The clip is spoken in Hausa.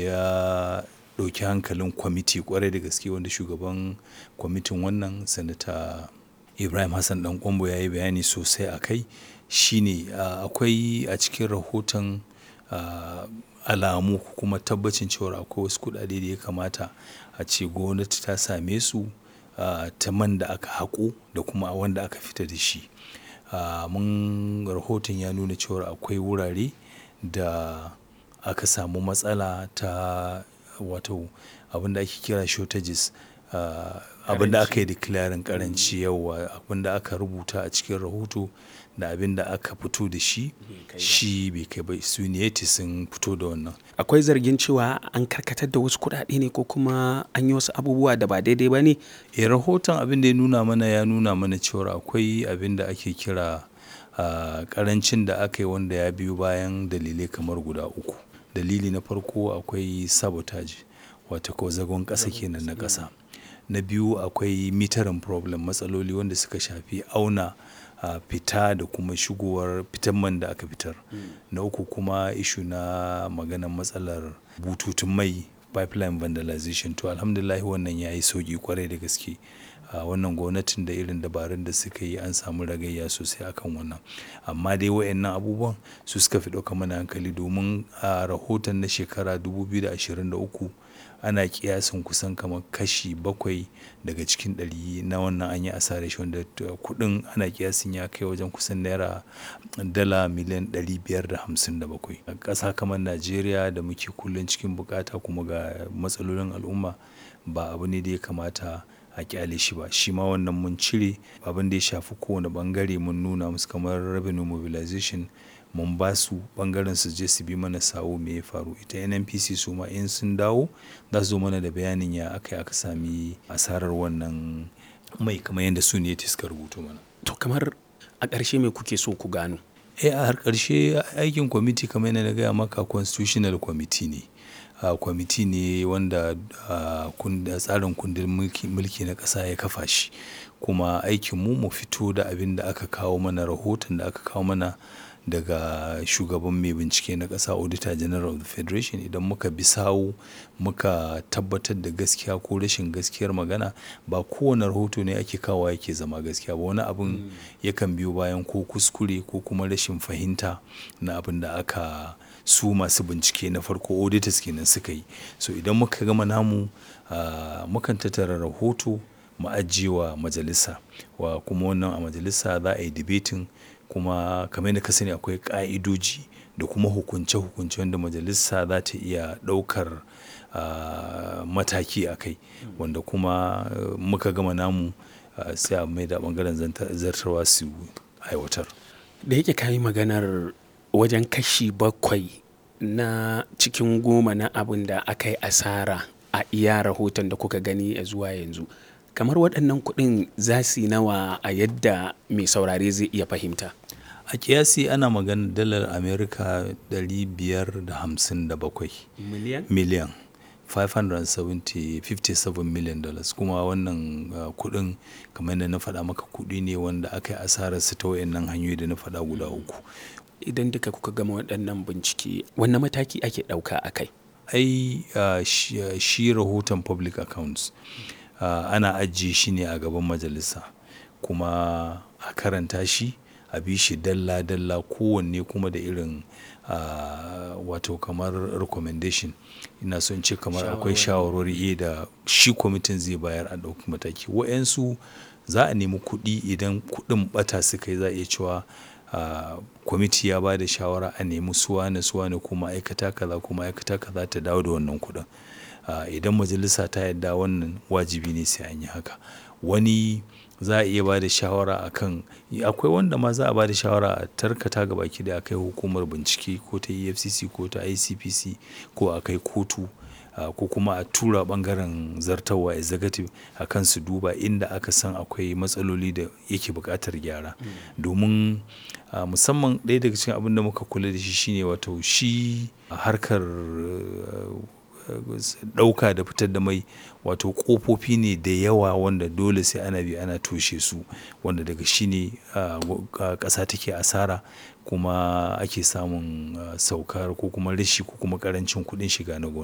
ya ɗauki hankalin kwamiti kwarai da gaske wanda shugaban kwamitin wannan sanata ibrahim hassan dan kwambo ya yi bayani sosai a kai shine akwai a cikin rahoton alamu kuma tabbacin cewa akwai wasu kuɗaɗe da ya kamata a ce gwamnati ta same su ta man da aka haƙo da kuma wanda aka fita da shi mun rahoton ya nuna cewa akwai wurare da aka samu matsala ta wato abinda ake kira shortages abinda aka yi declaring karanci yawa abinda aka rubuta a cikin rahoto da abinda aka fito da shi shi bai kai ba su ne sun fito da wannan akwai zargin cewa an karkatar da wasu kuɗaɗe ne ko kuma an yi wasu abubuwa da ba daidai ba ne e rahoton abin da ya nuna mana ya nuna mana cewa akwai abin da ake kira karancin da aka yi wanda ya biyo bayan dalilai kamar guda uku dalili na farko akwai sabotage wata ko zagon ƙasa kenan na ƙasa na biyu akwai mitarin problem matsaloli wanda suka shafi auna a fita da kuma shigowar fitan man da aka fitar na uku kuma ishu na maganar matsalar bututun mai pipeline vandalization to alhamdulillah wannan ya yi sauki kwarai da gaske a wannan gwamnatin da irin dabarun da suka yi an samu ragayya sosai akan wannan amma dai wayannan abubuwan su suka fi ɗauka mana hankali domin a rahoton na shekara 2023 ana kiyasin kusan kamar kashi bakwai daga cikin ɗari na wannan an yi asarar shi wanda kuɗin ana kiyasin ya kai wajen kusan naira dala miliyan 557 a ƙasa kamar najeriya da muke kullum cikin bukata kuma ga matsalolin al'umma ba abu ne da ya kamata a kyale shi ba shi ma wannan mun cire abin da ya shafi kowane bangare mun nuna musu kamar revenue mobilization mun ba su bangaren su je su bi mana sawo me ya faru ita nnpc su ma in sun dawo za su zo mana da bayanin ya aka aka sami asarar wannan mai kamar yadda su ne suka rubuto mana to kamar a ƙarshe me kuke so ku gano eh a har ƙarshe aikin kwamiti kamar yadda na gaya maka constitutional committee ne uh, kwamiti ne wanda uh, tsarin kundin mulki na ƙasa ya kafa shi kuma aikinmu mu fito da abin da aka kawo mana rahoton da aka kawo mana daga shugaban mai bincike na ƙasa auditor general of the federation idan muka bi sawu muka tabbatar da gaskiya ko rashin gaskiyar magana ba kowane rahoto ne ake kawo yake zama gaskiya ba wani abin yakan biyo bayan ko kuskure ko kuma rashin fahimta na abin da aka su masu bincike na farko auditors kenan suka yi so idan muka gama namu uh, mukan tattara rahoto mu ajiyewa majalisa wa kuma wannan a majalisa za a yi debating kuma kamar yadda ka sani akwai ka'idoji da kuma hukunce-hukunce wanda majalisa za ta iya ɗaukar uh, mataki a kai wanda kuma uh, muka gama namu sai a mai da ɓangaren zartarwa su aiwatar da yake kayi maganar wajen kashi bakwai na cikin goma na abin da aka yi asara a iya rahoton da kuka gani a zuwa yanzu kamar waɗannan kuɗin za su yi nawa a yadda mai saurare zai iya fahimta a kiyasi ana magana dalar amerika 557 miliyan miliyan 557 million dollars kuma wannan uh, kudin kamar da na faɗa maka kudi ne wanda aka yi asarar su ta wayannan hanyoyi da na faɗa guda uku idan duka kuka gama waɗannan bincike wanne mataki ake ɗauka a kai ai uh, shi, uh, shi rahoton public accounts ana ajiye shi ne a gaban majalisa kuma a karanta shi a bi shi dalla-dalla kowanne kuma da irin uh, wato kamar recommendation ina son ce kamar akwai shawarwari da shi kwamitin zai bayar a ɗauki mataki wa'yansu za a nemi kuɗi idan kuɗin ɓata suka yi za a iya cewa kwamiti ya ba da shawara a nemi suwane suwane ko ma'aikata kaza ko ma'aikata kaza ta dawo da wannan kuɗin idan majalisa ta yadda wannan wajibi ne sai an yi haka wani za a iya ba da shawara a kan akwai wanda ma za a ba da shawara a tarkata ga baki da akai hukumar bincike ko ta efcc ko ta icpc ko a kai kotu ko kuma a tura bangaren zartawa executive a kan su duba inda aka san akwai matsaloli da yake buƙatar gyara domin musamman ɗaya daga cikin abin da muka kula da shi shine wato shi harkar ɗauka da fitar da mai wato ƙofofi ne da yawa wanda dole sai ana bi ana toshe su wanda daga shi ne ƙasa take asara kuma ake samun saukar ko kuma rashi ko kuma ƙarancin kuɗin shiga na